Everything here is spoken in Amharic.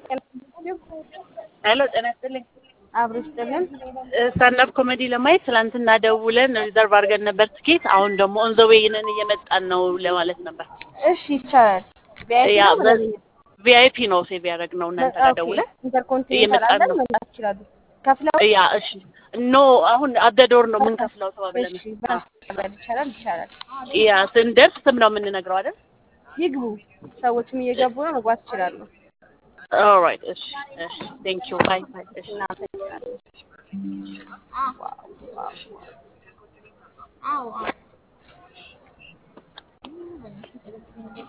ሄሎ ጤና ይስጥልኝ። አብሮ ይስጥልን። ስታንዳፕ ኮሜዲ ለማየት ትላንትና ደውለን ሪዘርቭ አድርገን ነበር ትኬት። አሁን ደግሞ ኦን ዘ ዌይ ነን እየመጣን ነው ለማለት ነበር። እሺ ይቻላል። ቪአይፒ ያ ነው ምናምን? ቪአይፒ ነው ሴቭ ያደረግነው እናንተ ጋር ኦኬ። ደውለን ኢንተርኮንቲኔንታል እየመጣን አለን ነው። መምጣት ይችላሉ። ከፍለው ያ እሺ ኖ አሁን አደዶር ነው የምንከፍለው ተባብለን። እሺ ባንክ መቀበል ይቻላል ይቻላል። ያ ስንደርስ ስም ነው የምንነግረው አይደል? ይግቡ። ሰዎችም እየገቡ ነው፣ መግባት ይችላሉ። ኦልራይት እሺ እሺ ቴንክ ዩ ባይ ባይ እሺ እናመሰግናለን። ዋው ዋው